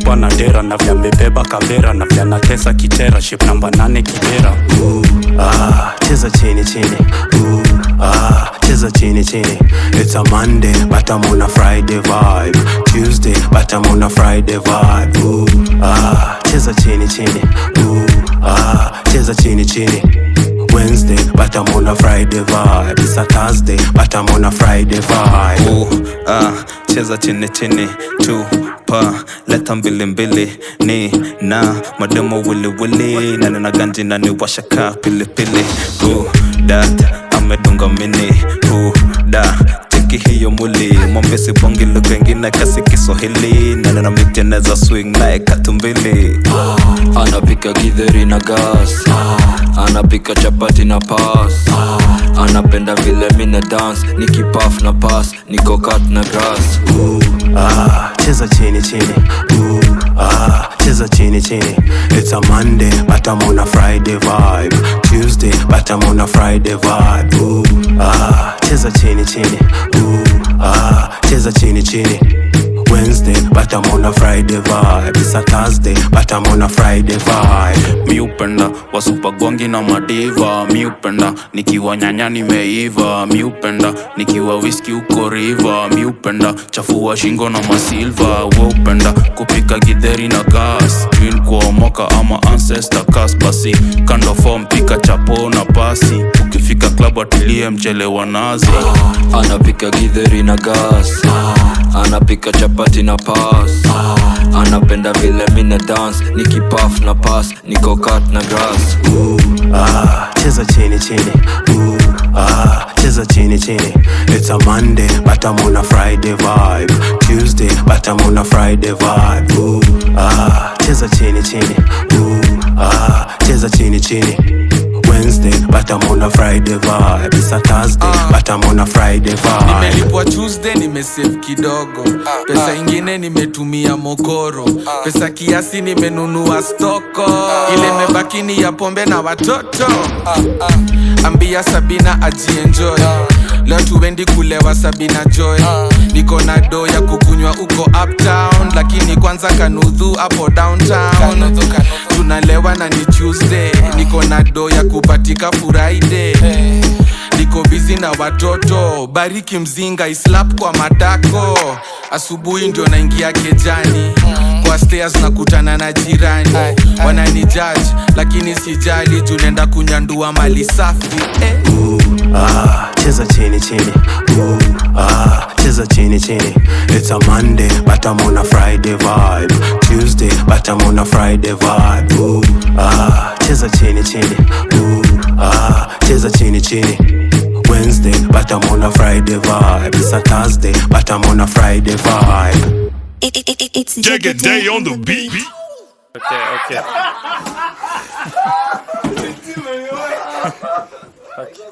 msupa na dera na vya mbebeba kavera na vya natesa kitera ship namba nane kibera Ooh, ah, cheza chini chini Ooh, ah, cheza chini chini It's a Monday but I'm on a Friday vibe Tuesday but I'm on a Friday vibe Ooh, ah, cheza chini chini Ooh, ah, cheza chini chini Wednesday but I'm on a Friday vibe It's a Thursday but I'm on a Friday vibe uh, ah, cheza chini chini tupa leta mbili mbili ni na mademo wili wili na nina ganji na ni washaka pili pili uh, dat amedunga mini uh, da cheki hiyo muli mwambesi bongi lugha ingine kasi kiswahili na nina miteneza swing naye katumbili anapika githeri na gas anapika chapati na pas anapenda vile mina dance nikipaf na pas niko kat na grass Ooh, ah, cheza chini chini Ooh, ah, cheza chini chini It's a Monday but I'm on a Friday vibe Tuesday but I'm on a Friday vibe Ooh, ah, cheza chini chini Ooh, ah, cheza chini chini Wednesday but I'm on a Friday vibe It's a Thursday but I'm on a Friday vibe mi upenda wasupagwangi na madiva mi upenda nikiwa nyanya nimeiva mi upenda nikiwa wiski uko riva mi upenda chafua shingo na masilva we upenda kupika gidheri na gas twin kuomoka ama ancestor kas basi kando form pika chapo na pasi ukifika klabu atilie mchele wa nazi anapika githeri na gas anapika chapati na pas anapenda vile mina dance nikipaf na pas niko kat na grass Ooh, ah, cheza chini chini Ooh, ah, cheza chini chini It's a Monday but I'm on a Friday vibe Tuesday but I'm on a Friday vibe Ooh, ah, cheza chini chini Ooh, ah, cheza chini chini Wednesday but I'm on a Friday vibe It's a Thursday but I'm on a Friday vibe nimelipwa tuesday nimesave kidogo pesa ingine nimetumia mokoro pesa kiasi nimenunua stoko ile mebakini ya pombe na watoto ambia sabina ajienjoy leo tuendi kulewa sabina joy niko na do ya kukunywa uko uptown lakini kwanza kanudhu hapo downtown tunalewa na ni tuesday niko na do ya kupatika friday niko bizi na watoto bariki mzinga islap kwa matako asubuhi ndio naingia kejani kwa stairs nakutana na jirani wanani judge lakini sijali juu nenda kunyandua mali safi eh. Ooh, ah, cheza chini chini Ooh, ah, cheza chini chini It's a Monday but I'm on a Friday vibe Tuesday but I'm on a Friday vibe Ooh, ah, cheza chini chini Ooh, ah, cheza chini chini Wednesday but I'm on a Friday vibe It's a Thursday but I'm on a Friday vibe It, it, it, it's Jagger Day on the beat. okay, okay. okay.